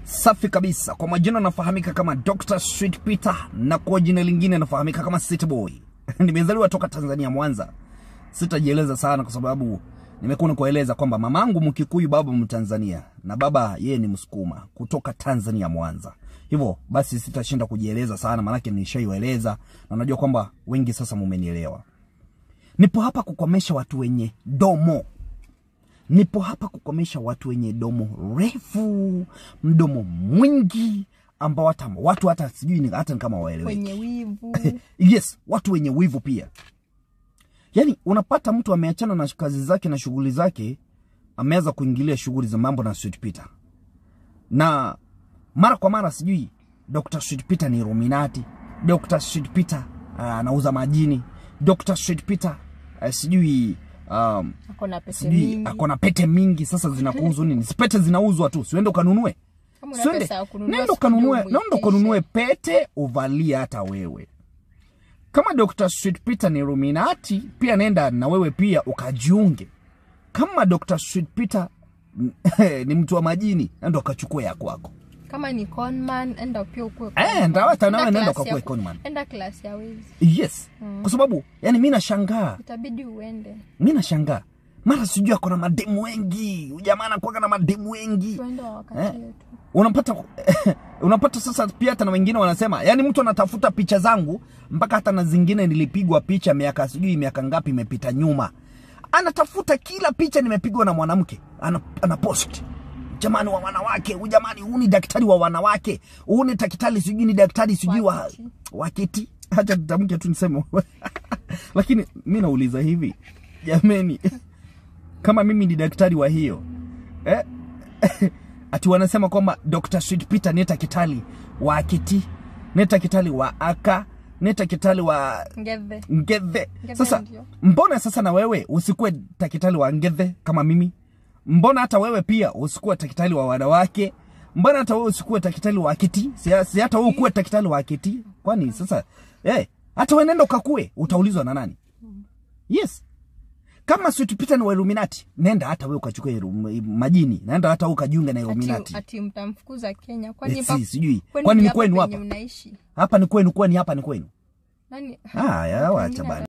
Safi kabisa. Kwa majina nafahamika kama Dr. Sweet Peter na kwa jina lingine nafahamika kama City Boy. Nimezaliwa toka Tanzania Mwanza. Sitajieleza sana kwa sababu nimekuwa nikueleza kwamba mamangu Mkikuyu, baba Mtanzania na baba yeye ni Msukuma kutoka Tanzania Mwanza. Hivyo basi sitashinda kujieleza sana, maanake nishaieleza na najua kwamba wengi sasa mumenielewa. Nipo hapa kukomesha watu wenye domo nipo hapa kukomesha watu wenye domo refu, mdomo mwingi, ambao hata watu hata sijui ni- hata ni kama waeleweki. kwenye wivu Yes, watu wenye wivu pia. Yaani unapata mtu ameachana na kazi zake na shughuli zake, ameanza kuingilia shughuli za mambo na Sweet Peter, na mara kwa mara sijui Dr. Sweet Peter ni Illuminati, Dr. Sweet Peter ah, anauza majini, Dr. Sweet Peter ah, sijui um, ako na pesa sijui mingi ako na pete mingi. Sasa zinakuhusu nini? Si pete zinauzwa tu, siende ukanunue, Kama una siende pesa ya kununua, nenda sikuje ukanunue, umuitishe. nenda ukanunue pete uvalie hata wewe. Kama Dr. Sweet Peter ni Illuminati, pia nenda na wewe pia ukajiunge. Kama Dr. Sweet Peter ni mtu wa majini, nenda ukachukue ya kwako. kama ni conman enda pia ukue Eh, conman. nda hata nawe Enda nenda class ya ukakue ku- conman. enda klasi ya wezi Yes, kwa sababu yani mi nashangaa itabidi uende mi nashangaa mara sijui ako na mademu wengi, ujamaa anakuwaga na mademu wengi tuende wa wakati Eh. wetu unapata unapata sasa pia hata na wengine wanasema yani mtu anatafuta picha zangu mpaka hata na zingine nilipigwa picha miaka sijui miaka ngapi imepita nyuma anatafuta kila picha nimepigwa na mwanamke ana, ana post jamani wa wanawake huyu jamani huu ni daktari wa wanawake huu ni daktari sijui ni daktari sijui wa Wakiti. wakiti hacha tutamke tu niseme lakini mi nauliza hivi jameni kama mimi ni daktari wa hiyo eh? ati wanasema kwamba Dr. Sweet Peter neta kitali wa akiti neta kitali wa aka neta kitali wa ngethe ngethe Ngethe sasa ndio. mbona sasa na wewe usikuwe takitali wa ngethe kama mimi mbona hata wewe pia usikuwe takitali wa wanawake mbona hata wewe usikuwe takitali wa akiti si, si hata wewe ukuwe takitali wa akiti kwani sasa eh hata wewe nenda ukakue utaulizwa na nani yes kama Sweet Peter ni wa Illuminati nenda hata wewe ukachukue Illu- majini nenda hata wewe ukajiunga na Illuminati ati, ati mtamfukuza kenya kwani Eh, pa- si, sijui kwani kwani ni hapa kwenu penye hapa mnaishi hapa ni kwenu kwani hapa ni kwenu nani haya wacha Wengine bana